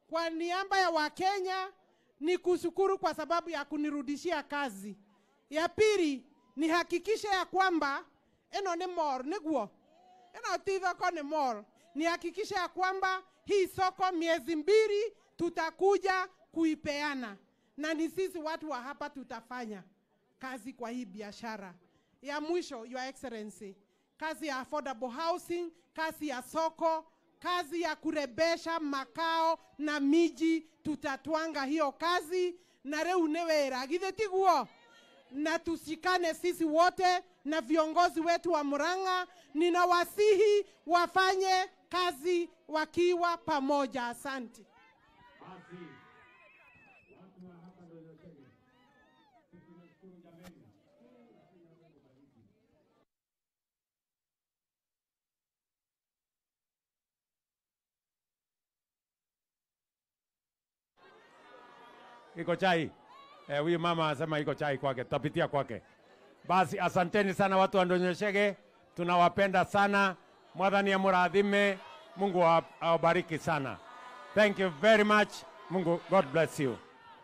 kwa niaba ya Wakenya ni kushukuru kwa sababu ya kunirudishia kazi. Ya pili ni hakikisha ya kwamba eno ni mor niguo eno ti thoko ni mor, ni hakikisha ya kwamba hii soko miezi mbili tutakuja kuipeana, na ni sisi watu wa hapa tutafanya kazi kwa hii biashara. Ya mwisho, Your Excellency, kazi ya affordable housing, kazi ya soko, kazi ya kurebesha makao na miji, tutatwanga hiyo kazi na reu nĩ wĩra githĩ tiguo na tushikane sisi wote na viongozi wetu wa Murang'a. Ninawasihi wafanye kazi wakiwa pamoja. Asante. iko chai eh, huyu mama anasema iko chai kwake, tutapitia kwake. Basi asanteni sana watu wa Ndonyeshege, tunawapenda sana. Mwathani amurathime, Mungu awa- awabariki sana. Thank you very much. Mungu, God bless you.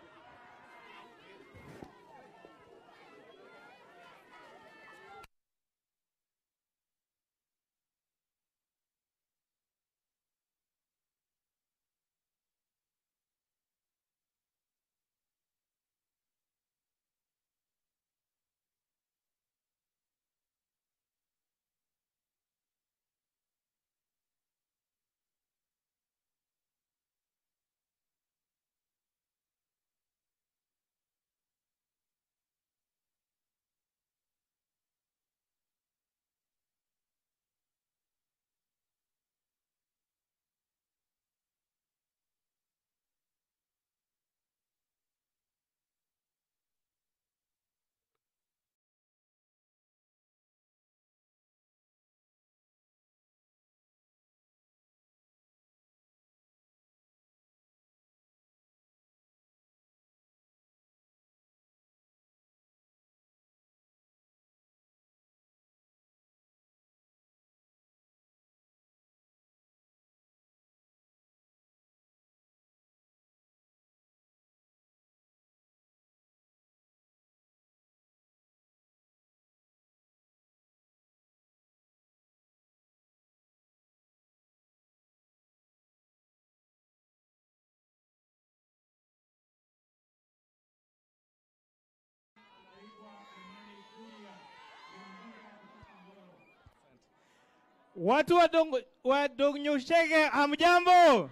Watu wa Dong- wa Dong'nyushege hamjambo?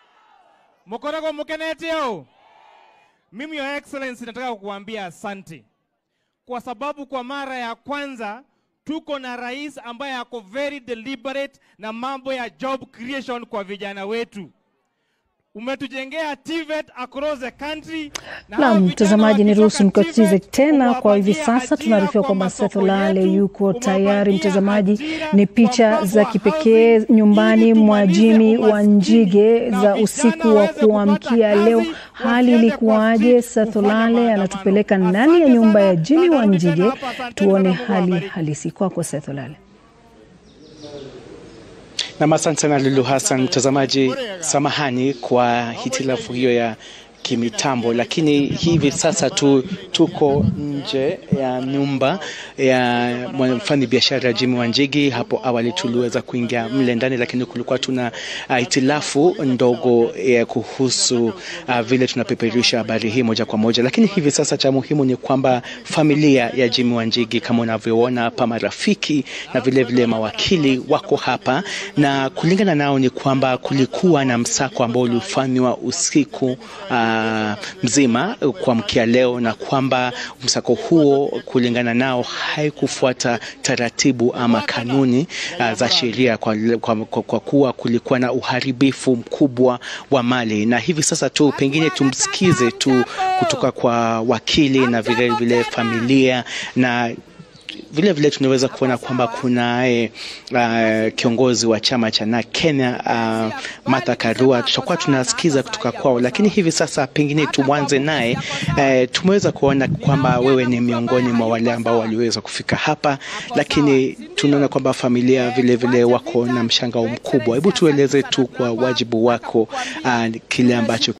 Mkorogwe mkenetio? Mimi Your Excellency nataka kukuambia asante kwa sababu kwa mara ya kwanza tuko na rais ambaye ako very deliberate na mambo ya job creation kwa vijana wetu. Umetujengea TVET across the country. na hao Naam, vijana mtazamaji, wakitoka niruhusu nikatize TVET, tena kwa hivi umewapatia sasa. ajira Tunaarifiwa kwa kwamba masoko Seth Olale yetu, yuko tayari. umewapatia Mtazamaji, ajira ni kwa picha mpango za wa kipekee housing, nyumbani ili mwa tumalize Jimmy wa umaskini Njige na za vijana usiku wa waweze kupata kuamkia kazi, leo. Hali wasiende ilikuwaje? kwa Seth kufanya Olale maandamano. anatupeleka ndani ya Asante nyumba ya sana, Jimmy na wa narudi tena Njige, hapa. Asanteni tuone na Mungu hali awabariki. halisi. Kwako Seth Olale. Nam, asante sana Lulu Hassan. Mtazamaji, samahani kwa hitilafu hiyo ya kimitambo, lakini hivi sasa tu tuko nje ya nyumba ya mfanyi biashara Jimmy Wanjigi. Hapo awali tuliweza kuingia mle ndani, lakini kulikuwa tuna uh, hitilafu ndogo ya kuhusu uh, vile tunapeperusha habari hii moja kwa moja, lakini hivi sasa cha muhimu ni kwamba familia ya Jimmy Wanjigi kama unavyoona hapa, marafiki na vile vile mawakili wako hapa, na kulingana nao ni kwamba kulikuwa na msako ambao ulifanywa usiku uh, mzima kuamkia leo, na kwamba msako huo kulingana nao haikufuata taratibu ama kanuni uh, za sheria kwa, kwa, kwa, kwa kuwa kulikuwa na uharibifu mkubwa wa mali, na hivi sasa tu pengine tumsikize tu kutoka kwa wakili na vile vile familia na vile vile tunaweza kuona kwamba kunaye uh, kiongozi wa chama cha na Kenya uh, Martha Karua. Tutakuwa tunasikiza kutoka kwao, lakini hivi sasa pengine tuanze naye. Uh, tumeweza kuona kwamba wewe ni miongoni mwa wale ambao waliweza kufika hapa, lakini tunaona kwamba familia vile vile wako na mshangao mkubwa. Hebu tueleze tu kwa wajibu wako uh, kile ambacho